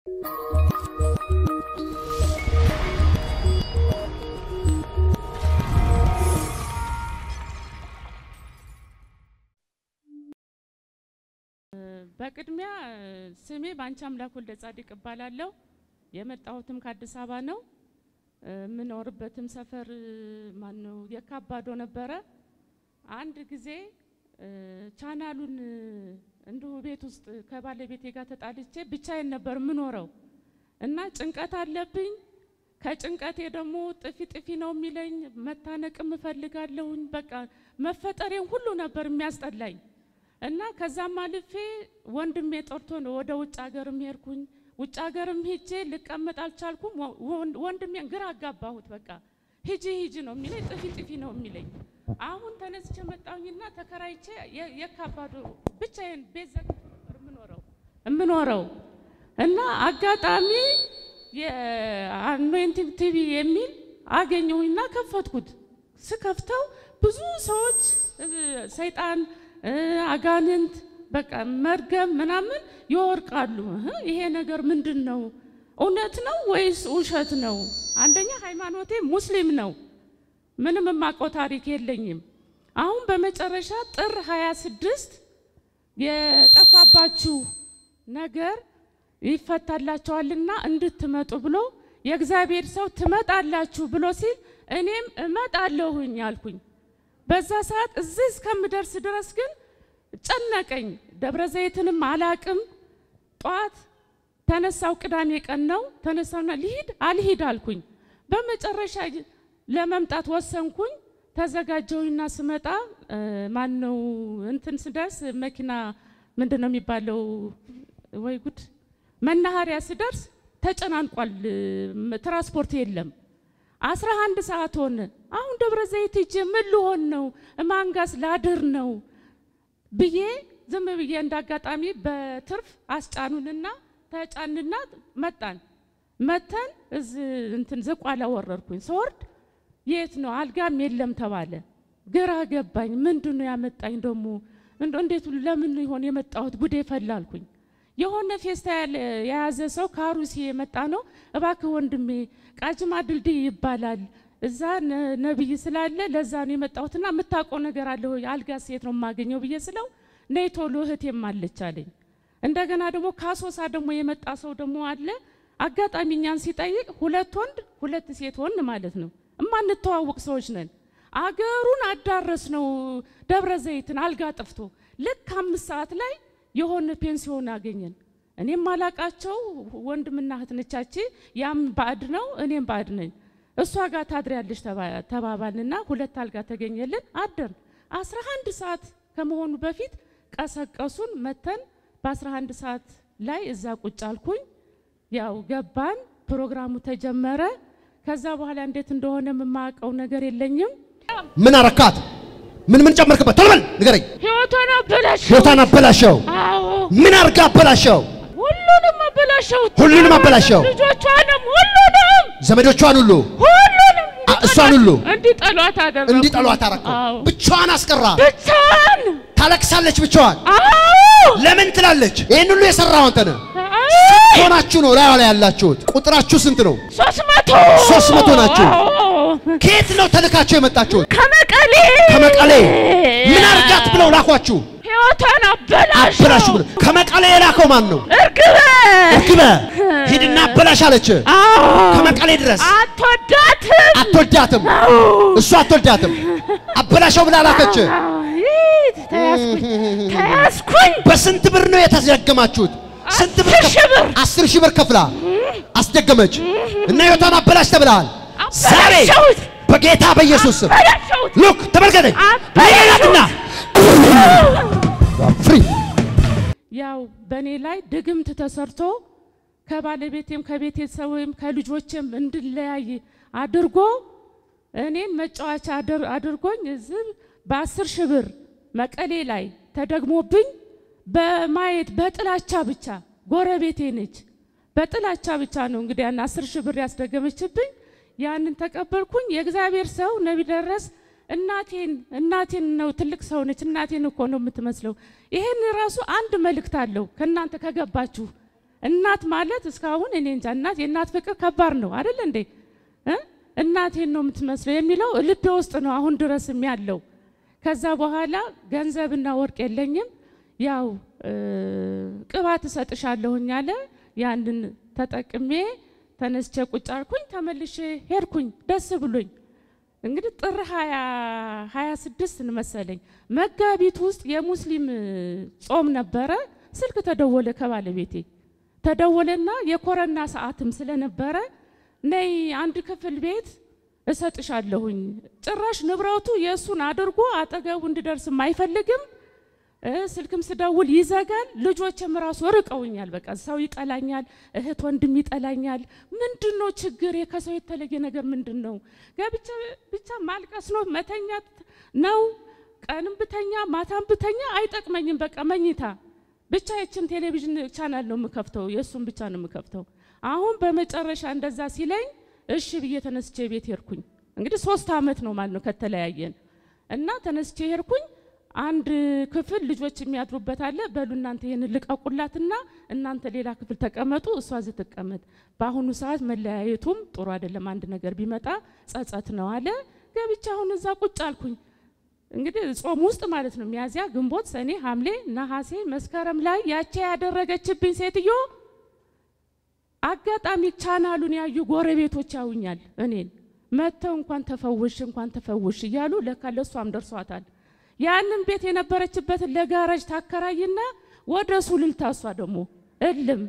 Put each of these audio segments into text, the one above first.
በቅድሚያ ስሜ በአንቺ አምላክ ወልደ ጻድቅ እባላለሁ። የመጣሁትም ከአዲስ አበባ ነው። የምኖርበትም ሰፈር ማን ነው የካባዶ ነበረ። አንድ ጊዜ ቻናሉን እንዲሁ ቤት ውስጥ ከባለቤቴ ጋር ተጣልቼ ብቻዬን ነበር የምኖረው እና ጭንቀት አለብኝ። ከጭንቀቴ ደግሞ ጥፊ ጥፊ ነው የሚለኝ፣ መታነቅም እፈልጋለሁኝ። በቃ መፈጠሬን ሁሉ ነበር የሚያስጠላኝ እና ከዛም አልፌ ወንድሜ ጠርቶ ነው ወደ ውጭ ሀገርም ሄድኩኝ። ውጭ ሀገርም ሄጄ ልቀመጥ አልቻልኩም። ወንድሜን ግራ አጋባሁት። በቃ ሂጂ ሂጂ ነው የሚለኝ፣ ጥፊ ጥፊ ነው የሚለኝ። አሁን ተነስቼ መጣሁኝና ተከራይቼ የካባዶ ብቻዬን ቤት ዘግቼ ነበር የምኖረው የምኖረው እና አጋጣሚ የአኖይንቲንግ ቲቪ የሚል አገኘሁኝና ከፈትኩት። ስከፍተው ብዙ ሰዎች ሰይጣን አጋንንት በቃ መርገም ምናምን ይወርቃሉ። ይሄ ነገር ምንድን ነው? እውነት ነው ወይስ ውሸት ነው? አንደኛ ሃይማኖቴ ሙስሊም ነው። ምንም የማውቀው ታሪክ የለኝም። አሁን በመጨረሻ ጥር 26 የጠፋባችሁ ነገር ይፈታላችኋልና እንድትመጡ ብሎ የእግዚአብሔር ሰው ትመጣላችሁ ብሎ ሲል እኔም እመጣለሁኝ አልኩኝ። በዛ ሰዓት እዚህ እስከምደርስ ድረስ ግን ጨነቀኝ። ደብረ ዘይትንም አላቅም። ጠዋት ተነሳው፣ ቅዳሜ ቀን ነው ተነሳውና ልሂድ አልሂድ አልኩኝ። በመጨረሻ ለመምጣት ወሰንኩኝ። ተዘጋጀሁኝና ስመጣ ማን ነው እንትን ስደርስ መኪና ምንድን ነው የሚባለው? ወይ ጉድ! መናኸሪያ ስደርስ ተጨናንቋል፣ ትራንስፖርት የለም። አስራ አንድ ሰዓት ሆነ። አሁን ደብረ ዘይት ሂጄ ምን ልሆን ነው? ማንጋስ ላድር ነው ብዬ ዝም ብዬ እንዳጋጣሚ በትርፍ አስጫኑንና ተጫንና መጣን። መተን እዚህ እንትን ዝቋላ ወረድኩኝ። ስወርድ የት ነው አልጋም የለም ተባለ። ግራ ገባኝ። ምንድን ነው ያመጣኝ ደግሞ እንዴት ለምን ይሆን የመጣሁት? ጉዴ ፈላልኩኝ። የሆነ ፌስታ የያዘ ሰው ከአሩሲ የመጣ ነው። እባክህ ወንድሜ ቃጅማ ድልድይ ይባላል እዛ ነብይ ስላለ ለዛ ነው የመጣሁትና የምታውቀው ነገር አለ ሆይ አልጋ ሴት ነው የማገኘው ብዬ ስለው ነይ ቶሎ እህቴም አለች አለኝ። እንደገና ደግሞ ካሶሳ ደግሞ የመጣ ሰው ደግሞ አለ። አጋጣሚ እኛን ሲጠይቅ ሁለት ወንድ ሁለት ሴት ወንድ ማለት ነው። እማንተዋወቅ ሰዎች ነን። አገሩን አዳረስ ነው ደብረ ዘይትን አልጋ ጠፍቶ ልክ አምስት ሰዓት ላይ የሆነ ፔንሲዮን አገኘን። እኔም አላቃቸው ወንድምና እህት ነቻች። ያም ባዕድ ነው እኔም ባዕድ ነኝ። እሷ ጋር ታድሪያለሽ ተባባልንና ሁለት አልጋ ተገኘልን። አደርን። አስራ አንድ ሰዓት ከመሆኑ በፊት ቀሰቀሱን። መተን በአስራ አንድ ሰዓት ላይ እዛ ቁጭ አልኩኝ። ያው ገባን፣ ፕሮግራሙ ተጀመረ። ከዛ በኋላ እንዴት እንደሆነ የማውቀው ነገር የለኝም። ምን አረካት? ምን ምን ጨመርክበት? ቶሎ በል ንገረኝ። ህይወቷን አበላሸው። ህይወቷን አበላሸው። አዎ ምን አርጋ አበላሸው? ሁሉንም አበላሸው። ሁሉንም አበላሸው። ልጆቿንም ሁሉንም ዘመዶቿን ሁሉ ሁሉንም አ- እሷን ሁሉ እንዲጠሏት አደረኩ። እንዲጠሏት አረከው። አዎ ብቻዋን አስቀራ። ብቻን ታለቅሳለች ብቻዋን። አዎ ለምን ትላለች? ይህን ሁሉ የሰራው አንተ ነህ። አዎ ሆናችሁ ነው ላይዋ ላይ ያላችሁት። ቁጥራችሁ ስንት ነው? ሶስት መቶ ሶስት መቶ ናችሁ። አዎ። ከየት ነው ተልካችሁ የመጣችሁት? ከመቀሌ ከመቀሌ። ምን አርጋት ብለው ላኳችሁ? ህይወቷን አበላሸው። አበላሹ ብለው። ከመቀሌ የላከው ማን ነው? እርግበ እርግበ ሂድና አበላሽ አለች። አዎ ከመቀሌ ድረስ አትወዳትም። አትወዳትም። አዎ እሱ አትወዳትም። አበላሸው ብላ ላከች። አዎ። ይህ ተያዝኩኝ ተያዝኩኝ። በስንት ብር ነው የተደገማችሁት? ስንት ብር? አስር ሺህ ብር። አስር ሺህ ብር ከፍላ አስደገመች እና ህይወቷን አበላሽ ተብለሃል። ዛሬ አበላሸሁት። በጌታ በኢየሱስ ስም አበላሸሁት። ሉክ ተመልከተኝ። አበላሸሁት። ሌላትና ፍሪ ያው በእኔ ላይ ድግምት ተሰርቶ ከባለቤቴም ከቤተሰብም ከልጆችም እንድለያይ አድርጎ እኔን መጫወቻ አድር- አድርጎኝ እዚህ በአስር ሺህ ብር መቀሌ ላይ ተደግሞብኝ በማየት በጥላቻ ብቻ ጎረቤቴ ነች። በጥላቻ ብቻ ነው እንግዲህ ያን አስር ሺህ ብር ያስደገመችብኝ። ያንን ተቀበልኩኝ። የእግዚአብሔር ሰው ነቢይ ደረስ እናቴን እናቴን ነው ትልቅ ሰው ነች። እናቴን እኮ ነው የምትመስለው። ይሄን ራሱ አንድ መልእክት አለው ከእናንተ ከገባችሁ እናት ማለት እስካሁን እኔ እንጃ እናት የእናት ፍቅር ከባድ ነው አይደል እንዴ እ? እናቴን ነው የምትመስለው የሚለው ልቤ ውስጥ ነው አሁን ድረስም ያለው። ከዛ በኋላ ገንዘብና ወርቅ የለኝም ያው እ፣ ቅባት እሰጥሻለሁኝ አለ። ያንን ተጠቅሜ ተነስቼ ቁጭ አልኩኝ። ተመልሼ ሄድኩኝ ደስ ብሎኝ እንግዲህ ጥር ሀያ ሀያ ስድስት መሰለኝ መጋቢት ውስጥ የሙስሊም ጾም ነበረ። ስልክ ተደወለ ከባለቤቴ ተደወለና የኮረና ሰዓትም ስለነበረ ነይ አንድ ክፍል ቤት እሰጥሻለሁኝ። ጭራሽ ንብረቱ የእሱን አድርጎ አጠገቡ እንድደርስም አይፈልግም። እ፣ ስልክም ስደውል ይዘጋል። ልጆችም ራሱ ርቀውኛል። በቃ ሰው ይጠላኛል፣ እህት ወንድም ይጠላኛል። ምንድን ነው ችግር? ከሰው የተለየ ነገር ምንድን ነው? ገብቼ ብቻ ማልቀስ ነው መተኛት ነው። ቀንም ብተኛ ማታም ብተኛ አይጠቅመኝም። በቃ መኝታ ብቻ የችን ቴሌቪዥን ቻናል ነው የምከፍተው፣ የእሱን ብቻ ነው የምከፍተው። አሁን በመጨረሻ እንደዛ ሲለኝ እሺ ብዬ ተነስቼ ቤት ሄድኩኝ። እንግዲህ ሶስት አመት ነው ማለት ነው ከተለያየን እና ተነስቼ ሄድኩኝ። አንድ ክፍል ልጆች የሚያድሩበት አለ። በሉ እናንተ ይህን ልቀቁላትና እናንተ ሌላ ክፍል ተቀመጡ፣ እሷ እዚህ ትቀመጥ። በአሁኑ ሰዓት መለያየቱም ጥሩ አይደለም፣ አንድ ነገር ቢመጣ ጸጸት ነው አለ። ገብቻ አሁን እዛ ቁጭ አልኩኝ። እንግዲህ ጾም ውስጥ ማለት ነው ሚያዝያ፣ ግንቦት፣ ሰኔ፣ ሐምሌ፣ ነሐሴ፣ መስከረም ላይ ያቺ ያደረገችብኝ ሴትዮ አጋጣሚ ቻናሉን ያዩ ጎረቤቶች ያዩኛል። እኔን መጥተው እንኳን ተፈውሽ እንኳን ተፈውሽ እያሉ ለካ ለእሷም ደርሷታል። ያንን ቤት የነበረችበትን ለጋራጅ ታከራይና ወደ ሱሉልታ እሷ ደግሞ እልም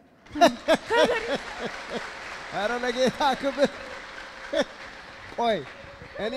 ኧረ ለጌታ ክብር። ቆይ እኔ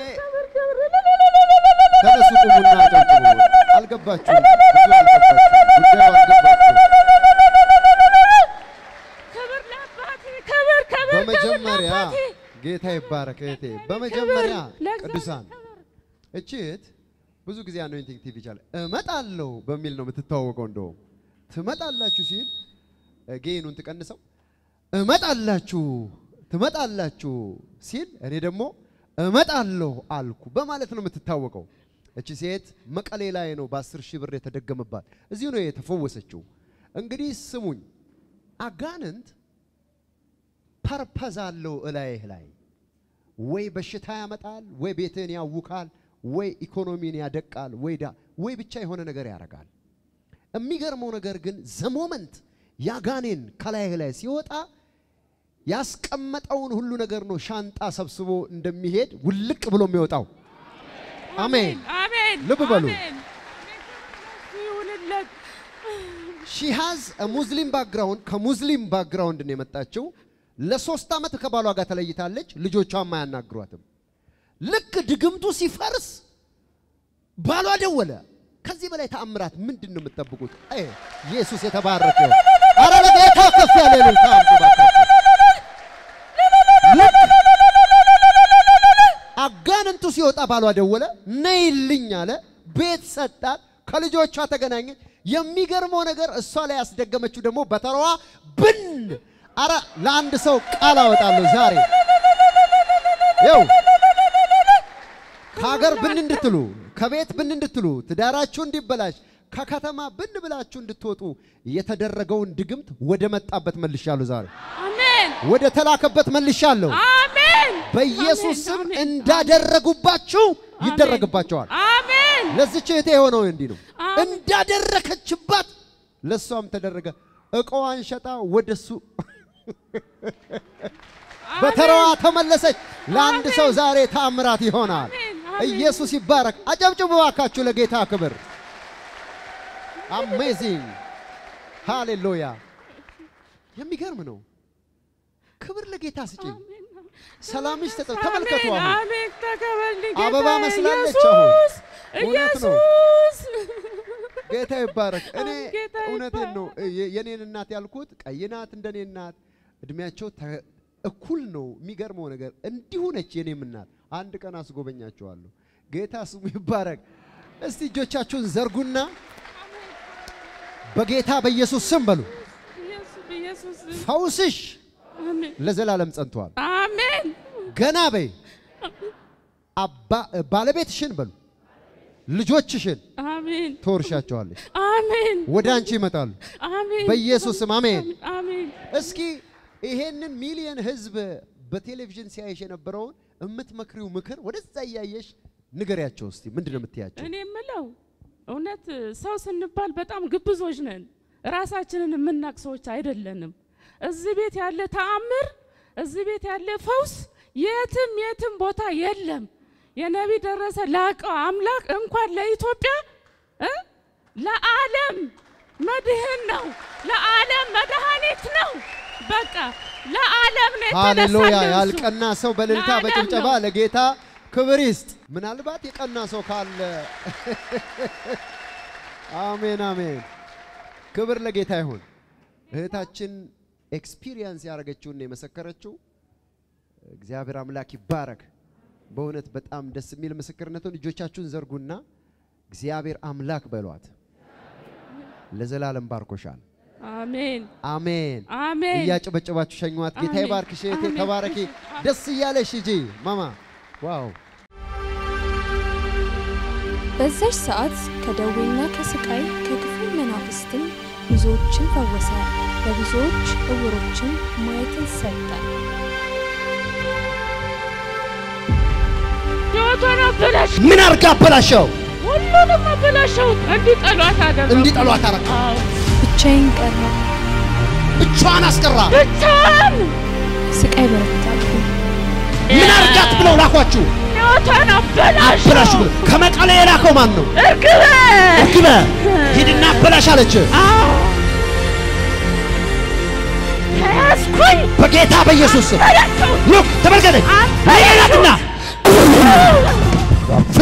ተነሱ ቁሙና አጨብጭቡ። አልገባችሁም? ብዙ አልገባችሁም። ጉዳዩ አልገባችሁም። ክብር ለአባቴ ክብር ክብር በመጀመሪያ ክብር ለአባቴ ጌታ ይባረክ እህቴ። በመጀመሪያ ለእግዚአብሔር ቅዱሳን ክብር። እቺ እህት ብዙ ጊዜ አኖይንቲንግ ቲቪ ይቻላል እመጣለሁ በሚል ነው የምትተዋወቀው። እንደውም ትመጣላችሁ ሲል እ፣ ጌኑን ትቀንሰው እመጣላችሁ ትመጣላችሁ ሲል እኔ ደግሞ እመጣለሁ አልኩ በማለት ነው የምትታወቀው። እቺ ሴት መቀሌ ላይ ነው በአስር ሺህ ብር የተደገመባት። እዚሁ ነው የተፈወሰችው። እንግዲህ ስሙኝ፣ አጋንንት ፐርፐዝ አለው እላይህ ላይ ወይ በሽታ ያመጣል፣ ወይ ቤትህን ያውካል፣ ወይ ኢኮኖሚን ያደቃል፣ ወይ ዳ ወይ ብቻ የሆነ ነገር ያደርጋል። የሚገርመው ነገር ግን ዘሞመንት ያጋኔን ከላይህ ላይ ሲወጣ ያስቀመጠውን ሁሉ ነገር ነው ሻንጣ ሰብስቦ እንደሚሄድ ውልቅ ብሎ የሚወጣው። አሜን። አሜን ልብ በሉ። አሜን። ይሁንለት ሺ ሃዝ ሙስሊም ባክግራውንድ ከሙስሊም ባክግራውንድ ነው የመጣችው። ለሶስት ዓመት ከባሏ ጋር ተለይታለች። ልጆቿም አያናግሯትም። ልክ ድግምቱ ሲፈርስ ባሏ ደወለ። ከዚህ በላይ ተአምራት ምንድን ነው የምትጠብቁት? አይ ኢየሱስ የተባረከ ይሁን። ኧረ ለጌታ ከፍ ያለ እልልታ አምጡ እባካችሁ። ልክ አጋንንቱ ሲወጣ ባሏ ደወለ። ነይልኝ አለ። ቤት ሰጣት። ከልጆቿ ተገናኘች። የሚገርመው ነገር እሷ ላይ ያስደገመችው ደግሞ በተራዋ ብን አረ ለአንድ ሰው ቃል አወጣለሁ ዛሬ ይው ከሀገር ብን እንድትሉ ከቤት ብን እንድትሉ ትዳራችሁ እንዲበላሽ ከከተማ ብን ብላችሁ እንድትወጡ የተደረገውን ድግምት ወደ መጣበት መልሻለሁ። ዛሬ አሜን ወደ ተላከበት መልሻለሁ። አሜን በኢየሱስ ስም አሜን፣ እንዳደረጉባችሁ ይደረግባቸዋል። አሜን ለዚች እህቴ የሆነው እንዲህ ነው። አሜን። እንዳደረከችባት ለእሷም ተደረገ። እቃዋን ሸጣ ወደሱ በተራዋ ተመለሰች። ለአንድ አሜን። ሰው ዛሬ ታምራት ይሆናል። አሜን፣ አሜን። ኢየሱስ ይባረክ። አጨብጭቡ እባካችሁ ለጌታ ክብር። አሜዚንግ ሃሌሉያ። የሚገርም ነው። ክብር ለጌታ ስጪኝ። ሰላምሽ ተጠ ተመልከቱ። አሜን አሁን አሜን ተቀበልኝ አበባ ጌታዬ። መስላለች ኢየሱስ እውነት ነው። ኢየሱስ ጌታ ይባረክ። እኔ ጌታ እውነቴን ነው ይባረክ። የ- የኔን እናት ያልኩት ቀይ ናት እንደኔ እናት እድሜያቸው ተ- እኩል ነው። የሚገርመው ነገር እንዲሁ ነች የኔም እናት። አንድ ቀን አስጎበኛቸዋለሁ። ጌታ ስሙ ይባረክ። እስቲ እጆቻችሁን ዘርጉና በጌታ በኢየሱስ ስም በሉ ኢየሱስ ኢየሱስ ፈውስሽ አሜን ለዘላለም ጸንቷል። አሜን ገና በይ አባ ባለቤትሽን በሉ ልጆችሽን አሜን ትወርሻቸዋለሽ። አሜን ወደ አንቺ ይመጣሉ አሜን በኢየሱስ ስም አሜን። አሜን እስኪ ይሄንን ሚሊየን ህዝብ በቴሌቪዥን ሲያይሽ የነበረውን የምትመክሪው ምክር ወደዛ እያየሽ ንገሪያቸው እስቲ። ምንድን ነው የምትያቸው? እኔ የምለው እውነት ሰው ስንባል በጣም ግብዞች ነን። ራሳችንን የምናቅ ሰዎች አይደለንም። እዚህ ቤት ያለ ተአምር፣ እዚህ ቤት ያለ ፈውስ የትም የትም ቦታ የለም። የነቢ ደረሰ ላቀው አምላክ እንኳን ለኢትዮጵያ እ ለዓለም መድህን ነው፣ ለዓለም መድኃኒት ነው። በቃ ለዓለም ነው ሃሌሉያ! የተነሳልን እሱ። ያልቀና ሰው በእልልታ ለዓለም በጭብጨባ ነው። ለጌታ ክብር ይስጥ። ምናልባት የቀና ሰው ካለ አሜን አሜን። ክብር ለጌታ ይሁን። እህታችን ኤክስፒሪየንስ ያደረገችውን የመሰከረችው እግዚአብሔር አምላክ ይባረክ። በእውነት በጣም ደስ የሚል ምስክርነቱን እጆቻችሁን ዘርጉና እግዚአብሔር አምላክ በሏት። ለዘላለም ባርኮሻል። አሜን አሜን። አሜን እያጨበጨባችሁ ሸኟት። ጌታ አሜን። ይባርክሽ እህቴ፣ አሜን። ተባረኪ። ደስ እያለሽ ሂጂ ማማ። ዋው በዛች ሰዓት ከደዌና ከስቃይ ከክፉ መናፍስትም ብዙዎችን ፈወሰ። ለብዙዎች እውሮችን ማየትን ሰጠ። ሕይወቷን አበላሽ ምን አርጋ አበላሸው? ሁሉንም አበላሸው። እንዲጠሏት አደረጉ። እንዲጠሏት አረጋ። አዎ ብቻዬን ቀረ። ብቻዋን አስቀራ። ብቻዋን ስቃይ በረታብኝ። ምን አርጋት ብለው ላኳችሁ? ሕይወቷን አበላሽ አበላሽ ብለው ከመቀሌ የላከው ማን ነው? እርግበ እርግበ ሂድና አበላሽ አለች። አዎ ተያዝኩኝ በጌታ በኢየሱስ ስም በላቸው ሉክ ተመልከተኝ። ሌላትና ፍሪ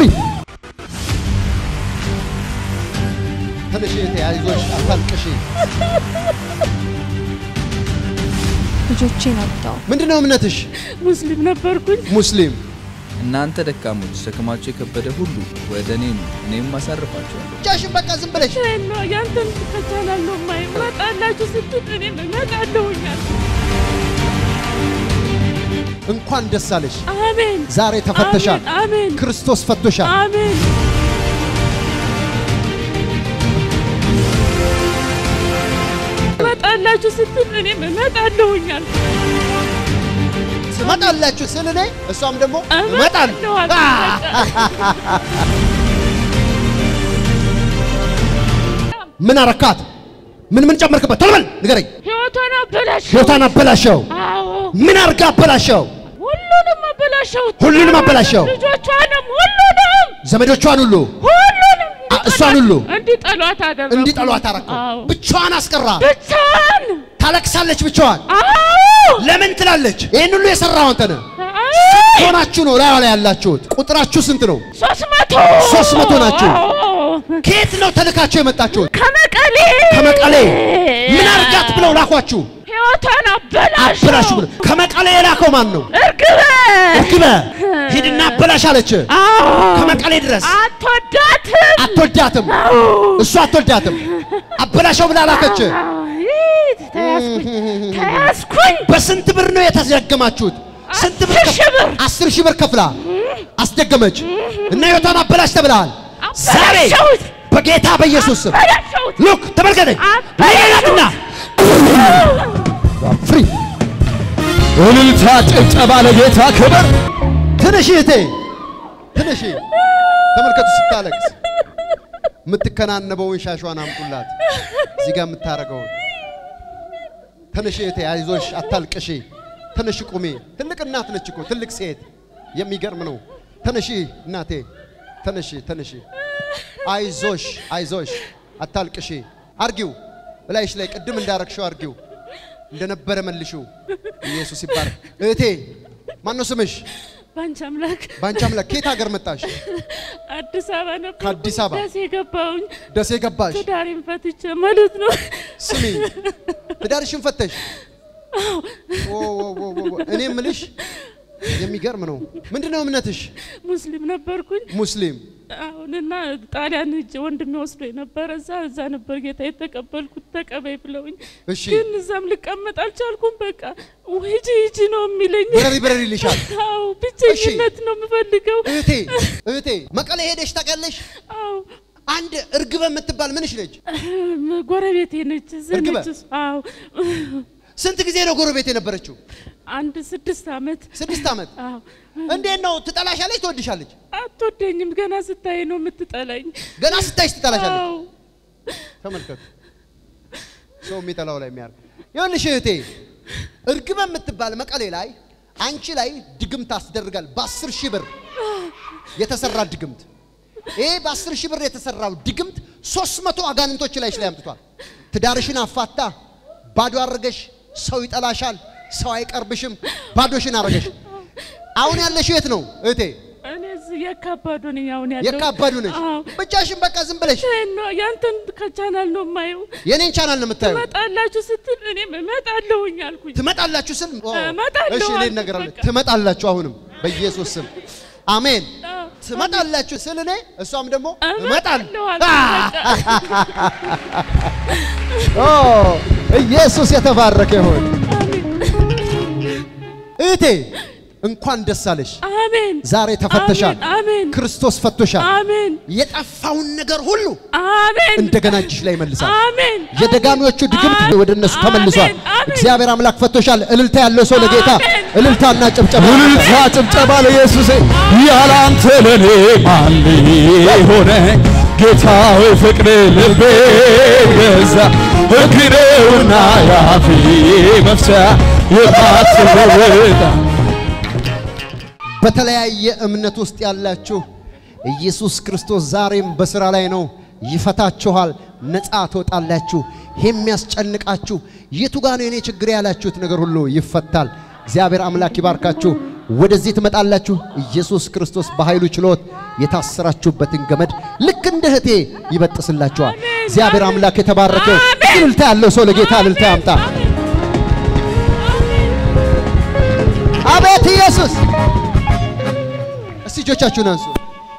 ትንሽ እህቴ አይዞሽ፣ አታልቅሺ። ልጆቼን አጣሁ። ምንድን ነው እምነትሽ? ሙስሊም ነበርኩኝ። ሙስሊም እናንተ ደካሞች ሸክማቸው የከበደ ሁሉ ወደ እኔ ኑ፣ እኔም አሳርፋችኋለሁ። ብቻሽን በቃ ዝም ብለሽ ነው ያንተን ትከተላለሁ ማይ እመጣላችሁ ስትል እኔም እመጣለሁኛል። እንኳን ደስ አለሽ። አሜን ዛሬ ተፈተሻል። አሜን አሜን ክርስቶስ ፈቶሻል። አሜን እመጣላችሁ ስትል እኔም እመጣለሁኛል። ትመጣላችሁ ስል እኔ እሷም ደግሞ እመጣለሁ እመጣለሁ። ምን አረካት? ምን ምን ጨመርክበት? ቶሎ በል ንገረኝ። ሕይወቷን አበላሽ። ሕይወቷን አበላሸው። አዎ ምን አርጋ አበላሸው? ሁሉንም አበላሸው። ሁሉንም አበላሸው። ልጆቿንም ሁሉንም ዘመዶቿን ሁሉ ሁሉንም አ- እሷን ሁሉ እንዲጠሏት አደረጉ። እንዲጠሏት አረከው። አዎ ብቻዋን አስቀራ። ብቻዋን ታለቅሳለች ብቻዋን። አዎ ለምን ትላለች? ይህን ሁሉ የሰራው አንተ ነህ። አዎ ሆናችሁ ነው ላዩ ላይ ያላችሁት። ቁጥራችሁ ስንት ነው? ሶስት መቶ ሶስት መቶ ናችሁ። አዎ። ከየት ነው ተልካችሁ የመጣችሁት? ከመቀሌ ከመቀሌ ምን አርጋት ብለው ላኳችሁ? ሕይወቷን አበላሽ አበላሽ ብለው ከመቀሌ የላከው ማን ነው? እርግበ እርግበ ሂድና አበላሽ አለች። አዎ ከመቀሌ ድረስ አትወዳትም አትወዳትም፣ እሱ አትወዳትም። አበላሸው ብላ ላከች። አዎ፣ ይህ ተያዝኩኝ ተያዝኩኝ በስንት ብር ነው የተደገማችሁት? ስንት ብር? አስር ሺህ ብር። አስር ሺህ ብር ከፍላ አስደገመች እና ሕይወቷን አበላሽ ተብለሃል። ዛሬ አበላሸሁት በጌታ በኢየሱስ ስም አበላሸሁት ሉክ ተመልከተኝ። አበላሸሁት ሌላትና ፍሪ እልልታ ጭብጨባ ለጌታ ክብር። ትንሽ እህቴ ትንሽ ተመልከቱ፣ ስታለቅስ የምትከናነበውን ሻሿን አምጡላት። እዚህ ጋር የምታረገውን ትንሽ እህቴ አይዞሽ፣ አታልቅሺ። ትንሽ ቁሚ። ትልቅ እናት ነች እኮ ትልቅ ሴት። የሚገርም ነው። ትንሽ እናቴ ትንሽ ትንሽ አይዞሽ፣ አይዞሽ፣ አታልቅሺ። አርጊው እላይሽ ላይ ቅድም እንዳረግሽው አርጊው፣ እንደነበረ መልሽው። ኢየሱስ ይባረክ። እህቴ ማን ነው ስምሽ? ባንቺ አምላክ በአንቺ አምላክ ከየት ሀገር መጣሽ? አዲስ አበባ ነበር ከአዲስ አበባ? ደሴ ገባሁኝ ደሴ ገባሽ? ትዳሬን ፈትቼ ማለት ነው ስሚ ትዳርሽን ፈተሽ? ኦ፣ ኦ፣ ኦ፣ ኦ፣ ኦ። እኔ ምልሽ የሚገርም ነው። ምንድን ነው እምነትሽ? ሙስሊም ነበርኩኝ። ሙስሊም። አሁንና ጣሊያን ሂጄ ወንድሜ ወስዶ ነበረ። እዛ እዛ ነበር ጌታ የተቀበልኩት ተቀበይ ብለውኝ፣ እሺ ግን እዛም ልቀመጥ አልቻልኩም። በቃ ሂጂ ሂጂ ነው የሚለኝ። በረሪ በረሪ ይልሻል። አዎ ብቸኝነት ነው የምፈልገው። እህቴ እህቴ መቀሌ ሄደሽ ታውቂያለሽ? አዎ አንድ እርግበ የምትባል ምንሽ ነች? ጎረቤቴ ነች። እዚህ እርግበ? ነች እሷ። አዎ ስንት ጊዜ ነው ጎረቤት የነበረችው? አንድ ስድስት ዓመት ስድስት ዓመት። አዎ እንዴት ነው ትጠላሻለች? ትወድሻለች? አትወደኝም። ገና ስታይ ነው የምትጠላኝ። ገና ስታይሽ ትጠላሻለች። አዎ ተመልከቱ፣ ሰው የሚጠላው ላይ የሚያርግ ይኸውልሽ እህቴ፣ እርግበ የምትባል መቀሌ ላይ አንቺ ላይ ድግምት አስደርጋል። በአስር ሺህ ብር የተሰራ ድግምት። ይሄ በአስር ሺህ ብር የተሰራው ድግምት ሶስት መቶ አጋንንቶች ላይሽ ላይ አምጥቷል። ትዳርሽን አፋታ ባዶ አድርገሽ፣ ሰው ይጠላሻል፣ ሰው አይቀርብሽም፣ ባዶሽን አድርገሽ። አሁን ያለሽ የት ነው እህቴ? እኔ እዚህ የካባዶ ነኝ አሁን ያለው የካባዱ ነሽ። አዎ ብቻሽን በቃ ዝም ብለሽ ይሄን ነው ያንተን ከቻናል ነው የማየው። የኔን ቻናል ነው የምታየው። ትመጣላችሁ ስትል እኔም እመጣለሁኝ አልኩኝ። ትመጣላችሁ ስል ኦ፣ እመጣለሁ እሺ እኔ አልኩት እነግራለሁ። በቃ። ትመጣላችሁ አሁንም በኢየሱስ ስም አሜን። አዎ፣ ትመጣላችሁ ስል እኔ እሷም ደግሞ እመጣለሁ እመጣለሁ። አልኩት በቃ። ኦ ኢየሱስ የተባረከ ይሁን። እህቴ እንኳን ደስ አለሽ። አሜን ዛሬ ተፈተሻል። አሜን አሜን ክርስቶስ ፈቶሻል። አሜን የጠፋውን ነገር ሁሉ አሜን እንደገና እጅሽ ላይ ይመልሳል። አሜን የደጋሚዎቹ ድግምት አሜን። ወደ እነሱ ተመልሷል። አሜን። አሜን። እግዚአብሔር አምላክ ፈቶሻል። እልልታ ያለው ሰው ለጌታ አሜን። እልልታና ጭብጨባ እልልታ ጭብጨባ ለኢየሱስ ያለ አንተ ለኔ ማን ሆነ ጌታዊ ፍቅር ልቤ ገዛ እግሬውና ያፊ መፍቻ የማትለወጣ በተለያየ እምነት ውስጥ ያላችሁ ኢየሱስ ክርስቶስ ዛሬም በስራ ላይ ነው። ይፈታችኋል፣ ነፃ ትወጣላችሁ። የሚያስጨንቃችሁ የቱ ጋ ነው የኔ ችግር ያላችሁት ነገር ሁሉ ይፈታል። እግዚአብሔር አምላክ ይባርካችሁ። ወደዚህ ትመጣላችሁ። ኢየሱስ ክርስቶስ በኃይሉ ችሎት የታሰራችሁበትን ገመድ ልክ እንደ እህቴ ይበጥስላችኋል። እግዚአብሔር አምላክ የተባረከ አሜን። እልልታ ያለው ሰው ለጌታ እልልታ ያምጣ። አቤት ኢየሱስ! እስቲ እጆቻችሁን አንሱ።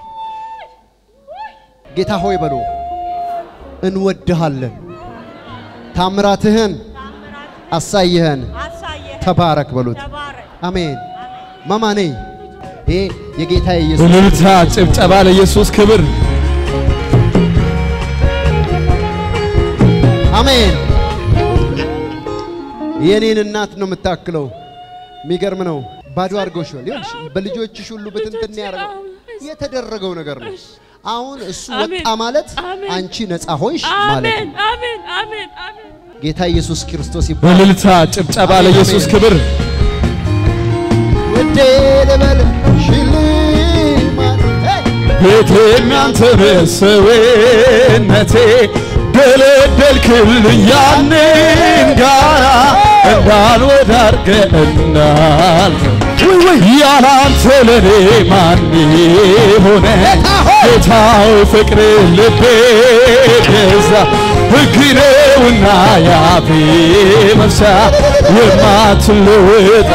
ጌታ ሆይ በሉ፣ እንወድሃለን፣ ታምራትህን አሳይህን፣ ተባረክ በሉት። አሜን። ማማ ነይ። ይሄ የጌታ የኢየሱስ እልልታ ጭብጨባ ለኢየሱስ ክብር አሜን። የኔን እናት ነው የምታክለው። የሚገርም ነው። ባዶ አድርገውሻል። ይኸውልሽ በልጆችሽ ሁሉ ብትንትን ያደረገው የተደረገው ነገር ነው። አሁን እሱ አሜን። ወጣ ማለት አሜን። አንቺ ነፃ ሆንሽ ማለት አሜን ነው። አሜን አሜን አሜን ጌታ ኢየሱስ ክርስቶስ ይባላል። እልልታ ጭብጨባ ለኢየሱስ ክብር ውዴ ልበል ሽልማት ሄይ! ቤቴ እናንተ በሰዌነቴ ደለደልክልኝ ያንን ጋራ እንዳልወዳርገ እንዳልፍ ያላንተ ለኔ ማን ሆነ ጌታዊ ፍቅር ልቤ ገዛ ሕግ ነውና ያፌ መፍቻ የማትለወጣ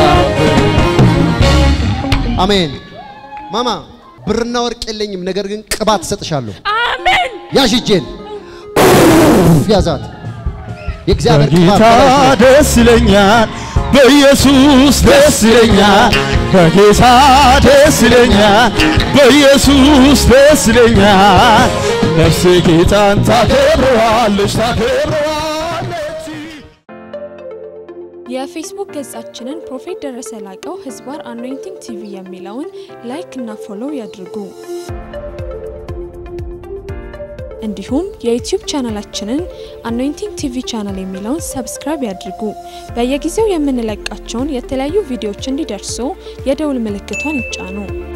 አሜን። ማማ ብርና ወርቅ የለኝም፣ ነገር ግን ቅባት እሰጥሻለሁ። አሜን ያዥ እጄን ያዛት። የእግዚአብሔር ቅባት በጌታ በላይሽ ላይ ደስ ይለኛል፣ በኢየሱስ ደስ ይለኛል፣ በጌታ ደስ ይለኛል፣ በኢየሱስ ደስ ይለኛል። ነፍሴ ጌታን ታከብረዋለች ታከብረዋለች። የፌስቡክ ገጻችንን ፕሮፌት ደረሰ ላቀው ህዝባር አኖይንቲንግ ቲቪ የሚለውን ላይክ እና ፎሎው ያድርጉ። እንዲሁም የዩቲዩብ ቻናላችንን አኖይንቲንግ ቲቪ ቻናል የሚለውን ሰብስክራይብ ያድርጉ። በየጊዜው የምንለቃቸውን የተለያዩ ቪዲዮዎች እንዲደርሱ የደውል ምልክቷን ይጫኑ።